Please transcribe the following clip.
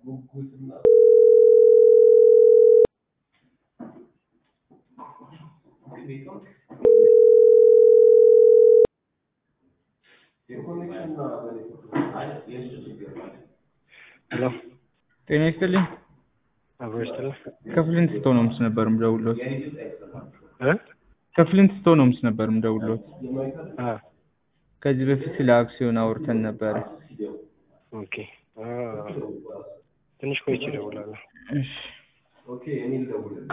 ሄሎ ጤና ይስጥልኝ። አብሮ ይስጥልኝ ከፍሊንት ስቶንስ ነበር የምደውልዎት። እ ከፍሊንት ስቶንስ ነበር የምደውልዎት። አ ከዚህ በፊት ስለ አክሲዮን አውርተን ነበረ። ኦኬ አ ትንሽ ቆይቼ እደውላለሁ። እሺ